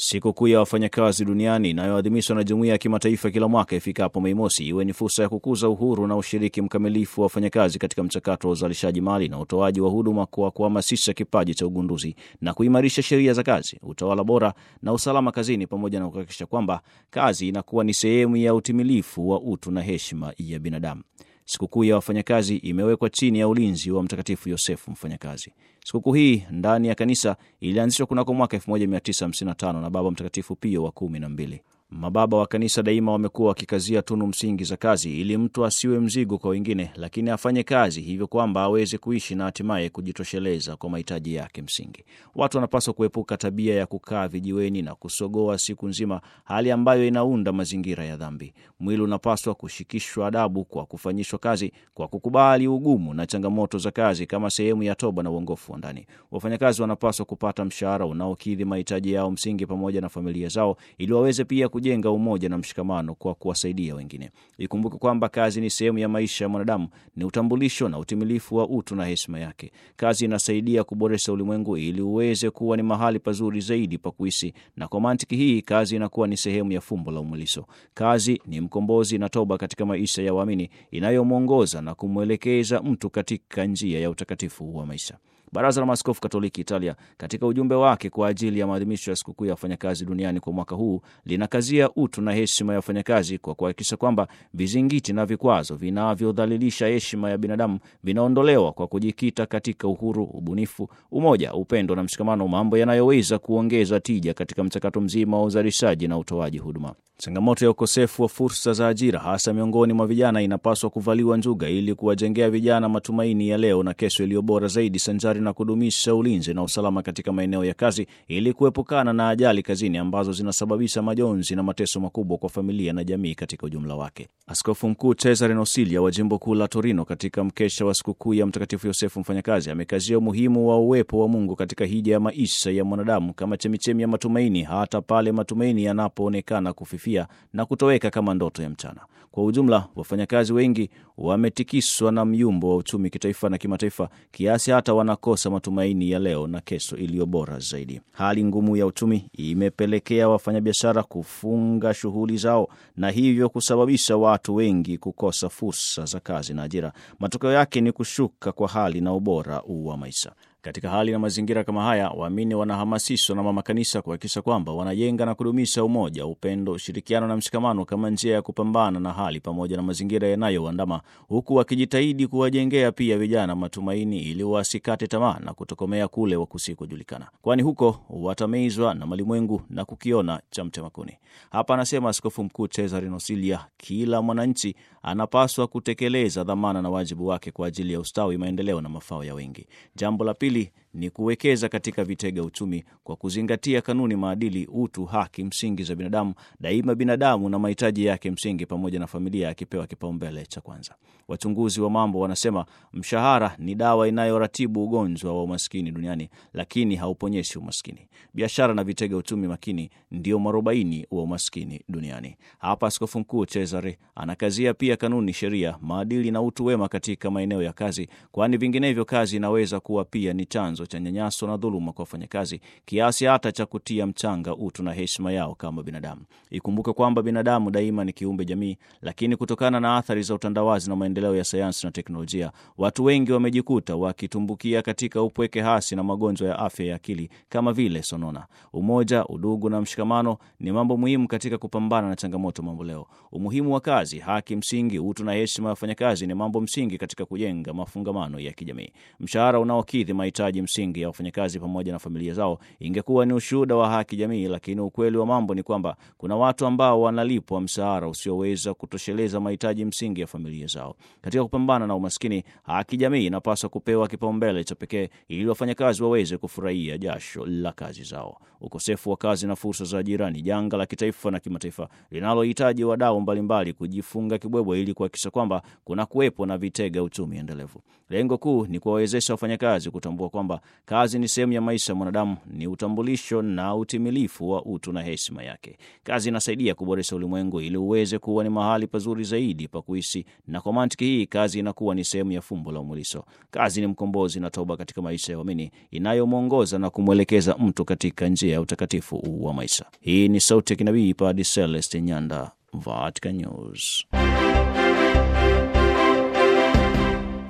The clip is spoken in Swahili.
Sikukuu ya wafanyakazi duniani inayoadhimishwa na jumuiya ya kimataifa kila mwaka ifikapo Mei Mosi iwe ni fursa ya kukuza uhuru na ushiriki mkamilifu wa wafanyakazi katika mchakato wa uzalishaji mali na utoaji wa huduma kwa kuhamasisha kipaji cha ugunduzi na kuimarisha sheria za kazi, utawala bora na usalama kazini, pamoja na kuhakikisha kwamba kazi inakuwa ni sehemu ya utimilifu wa utu na heshima ya binadamu. Sikukuu ya wafanyakazi imewekwa chini ya ulinzi wa Mtakatifu Yosefu Mfanyakazi. Sikukuu hii ndani ya kanisa ilianzishwa kunako mwaka 1955 na Baba Mtakatifu Pio wa kumi na mbili. Mababa wa kanisa daima wamekuwa wakikazia tunu msingi za kazi ili mtu asiwe mzigo kwa wengine, lakini afanye kazi hivyo kwamba aweze kuishi na hatimaye kujitosheleza kwa mahitaji yake msingi. Watu wanapaswa kuepuka tabia ya kukaa vijiweni na kusogoa siku nzima, hali ambayo inaunda mazingira ya dhambi. Mwili unapaswa kushikishwa adabu kwa kufanyishwa kazi, kwa kukubali ugumu na changamoto za kazi kama sehemu ya toba na uongofu wa ndani. Wafanyakazi wanapaswa kupata mshahara unaokidhi mahitaji yao msingi pamoja na familia zao, ili waweze pia kujenga umoja na mshikamano kwa kuwasaidia wengine. Ikumbuke kwamba kazi ni sehemu ya maisha ya mwanadamu, ni utambulisho na utimilifu wa utu na heshima yake. Kazi inasaidia kuboresha ulimwengu ili uweze kuwa ni mahali pazuri zaidi pa kuishi, na kwa mantiki hii kazi inakuwa ni sehemu ya fumbo la umwilisho. Kazi ni mkombozi na toba katika maisha ya waamini, inayomwongoza na kumwelekeza mtu katika njia ya utakatifu wa maisha. Baraza la Maaskofu Katoliki Italia katika ujumbe wake kwa ajili ya maadhimisho ya sikukuu ya wafanyakazi duniani kwa mwaka huu linakazia utu na heshima ya wafanyakazi kwa kuhakikisha kwamba vizingiti na vikwazo vinavyodhalilisha heshima ya binadamu vinaondolewa kwa kujikita katika uhuru, ubunifu, umoja, upendo na mshikamano, mambo yanayoweza kuongeza tija katika mchakato mzima wa uzalishaji na utoaji huduma. Changamoto ya ukosefu wa fursa za ajira hasa miongoni mwa vijana inapaswa kuvaliwa njuga ili kuwajengea vijana matumaini ya leo na kesho iliyo bora zaidi, sanjari na kudumisha ulinzi na usalama katika maeneo ya kazi ili kuepukana na ajali kazini ambazo zinasababisha majonzi na mateso makubwa kwa familia na jamii katika ujumla wake. Askofu Mkuu Cesare Nosilia wa jimbo kuu la Torino, katika mkesha wa sikukuu ya Mtakatifu Yosefu Mfanyakazi, amekazia umuhimu wa uwepo wa Mungu katika hija ya maisha ya mwanadamu kama chemichemi ya matumaini, hata pale matumaini yanapoonekana kufifia na kutoweka kama ndoto ya mchana. Kwa ujumla, wafanyakazi wengi wametikiswa na myumbo wa uchumi kitaifa na kimataifa, kiasi hata wanakosa matumaini ya leo na kesho iliyo bora zaidi. Hali ngumu ya uchumi imepelekea wafanyabiashara kufunga shughuli zao na hivyo kusababisha watu wengi kukosa fursa za kazi na ajira. Matokeo yake ni kushuka kwa hali na ubora wa maisha. Katika hali na mazingira kama haya, waamini wanahamasishwa na mama kanisa kuhakikisha kwamba wanajenga na kudumisha umoja, upendo, ushirikiano na mshikamano kama njia ya kupambana na hali pamoja na mazingira yanayoandama, huku wakijitahidi kuwajengea pia vijana matumaini ili wasikate tamaa na kutokomea kule wakusikojulikana, kwani huko watamezwa na malimwengu na kukiona cha mtemakuni. Hapa anasema Askofu Mkuu Cesare Nosilia, kila mwananchi anapaswa kutekeleza dhamana na wajibu wake kwa ajili ya ustawi, maendeleo na mafao ya wengi. Jambo la pili ni kuwekeza katika vitega uchumi kwa kuzingatia kanuni, maadili, utu, haki msingi za binadamu, daima binadamu na mahitaji yake msingi pamoja na familia akipewa kipaumbele cha kwanza. Wachunguzi wa mambo wanasema mshahara ni dawa inayoratibu ugonjwa wa umaskini duniani, lakini hauponyeshi umaskini. Biashara na vitega uchumi makini ndio mwarobaini wa umaskini duniani. Hapa Askofu Mkuu Cesare anakazia pia kanuni, sheria, maadili na utu wema katika maeneo ya kazi, kwani vinginevyo kazi inaweza kuwa pia ni chanzo cha nyanyaso na dhuluma kwa wafanyakazi kiasi hata cha kutia mchanga utu na heshima yao kama binadamu. Ikumbuke kwamba binadamu daima ni kiumbe jamii, lakini kutokana na athari za utandawazi na maendeleo ya sayansi na teknolojia, watu wengi wamejikuta wakitumbukia katika upweke hasi na magonjwa ya afya ya akili kama vile sonona. Umoja, udugu na mshikamano ni mambo muhimu katika kupambana na changamoto mamboleo. Umuhimu wa kazi, haki msingi, utu na heshima ya wafanyakazi ni mambo msingi katika kujenga mafungamano ya kijamii. Mshahara unaokidhi mahitaji msingi ya wafanyakazi pamoja na familia zao ingekuwa ni ushuhuda wa haki jamii, lakini ukweli wa mambo ni kwamba kuna watu ambao wanalipwa mshahara usioweza kutosheleza mahitaji msingi ya familia zao. Katika kupambana na umaskini, haki jamii inapaswa kupewa kipaumbele cha pekee ili wafanyakazi waweze kufurahia jasho la kazi zao. Ukosefu wa kazi na fursa za ajira ni janga la kitaifa na kimataifa linalohitaji wadau mbalimbali kujifunga kibwebwe ili kuhakikisha kwamba kuna kuwepo na vitega uchumi endelevu. Lengo kuu ni kuwawezesha wafanyakazi kutambua kwamba kwamba kazi ni sehemu ya maisha ya mwanadamu, ni utambulisho na utimilifu wa utu na heshima yake. Kazi inasaidia kuboresha ulimwengu ili uweze kuwa ni mahali pazuri zaidi pa kuishi, na kwa mantiki hii kazi inakuwa ni sehemu ya fumbo la umuliso. Kazi ni mkombozi na toba katika maisha ya waamini inayomwongoza na kumwelekeza mtu katika njia ya utakatifu wa maisha. Hii ni sauti ya kinabii Padre Celeste Nyanda, Vatican News.